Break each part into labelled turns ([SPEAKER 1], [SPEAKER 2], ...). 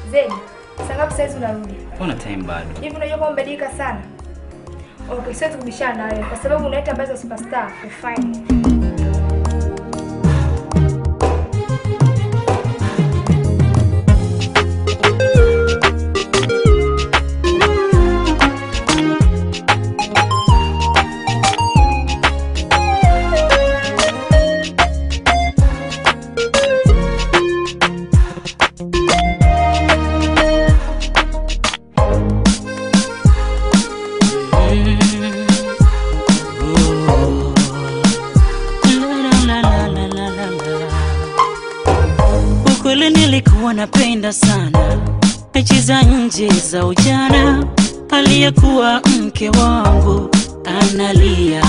[SPEAKER 1] Zedi, saa ngapi saizi unarudi?
[SPEAKER 2] Mbona time bado?
[SPEAKER 1] Hivi unajua kwamba umebadilika sana? Okay, siwezi kubishana na wewe kwa sababu unaita ambazo superstar ufanye.
[SPEAKER 3] Ukweli nilikuwa napenda sana mechi za nje za ujana, aliyekuwa mke wangu analia.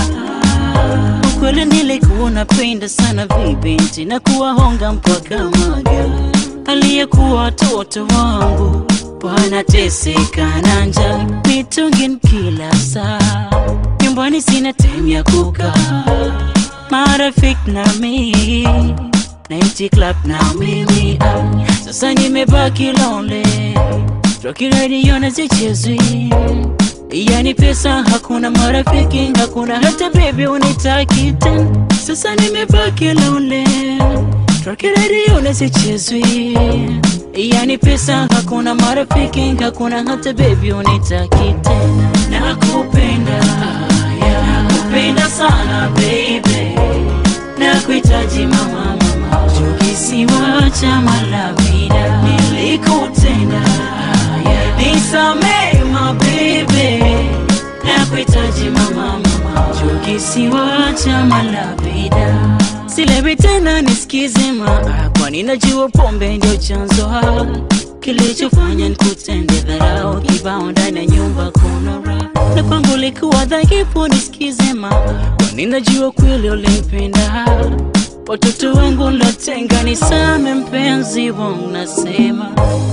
[SPEAKER 3] Ukweli nilikuwa napenda sana vibinti na kuwahonga mpaka maga, aliyekuwa watoto wangu wanateseka na njaa, mitungin kila saa, nyumbani sina time ya kukaa, marafiki na mimi Nighty club na mimi ah, sasa nimebaki lonely Rocky radio na zichezwi yani pesa hakuna marafiki hakuna hata baby unitaki tena sasa nimebaki lonely Rocky radio na zichezwi yani pesa hakuna marafiki hakuna hata baby unitaki tena nakupenda yeah, nakupenda sana baby nakuhitaji mama mama kisiwa cha malavida nilikutenda yeah. nisamee mabebe nakuhitaji mama mama kisiwa cha malavida silewi tena nisikize maa kwani najua pombe ndio chanzo ha kilichofanya nikutende dharau kibao ndani ya nyumba kuna raha na kwangu likuwa dhaifu nisikize maa kwani najua kweli ulipenda watoto wangu latenga nisame mpenzi wangu nasema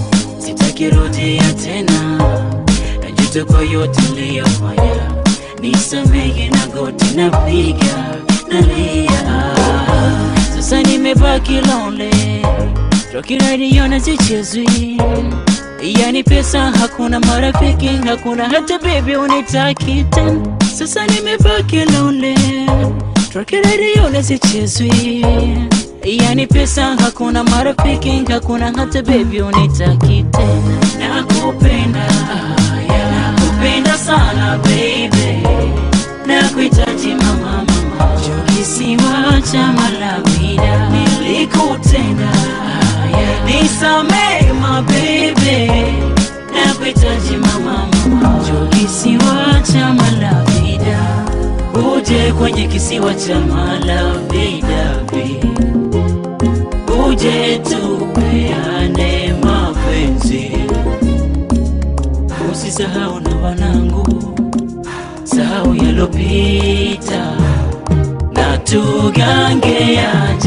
[SPEAKER 3] sitakirudia tena najuta kwa yote niliyofanya nisamehe na goti napiga nalia sasa nimebaki lonely Rocky radio na zichezwi yani pesa hakuna marafiki hakuna hata baby unitaki tena sasa nimebaki lonely Rocky radio na zichezwi yani pesa hakuna marafiki hakuna hata baby unitaki tena nakupenda yeah, nakupenda sana baby nakuhitaji mama mama kisiwa cha malavida nilikutenda yeah, nisamee mabebe nakuhitaji mama mama kisiwa cha malavida uje kwenye kisiwa cha malavida uje tupeane mapenzi usisahau na wanangu sahau yalopita na tugange yaja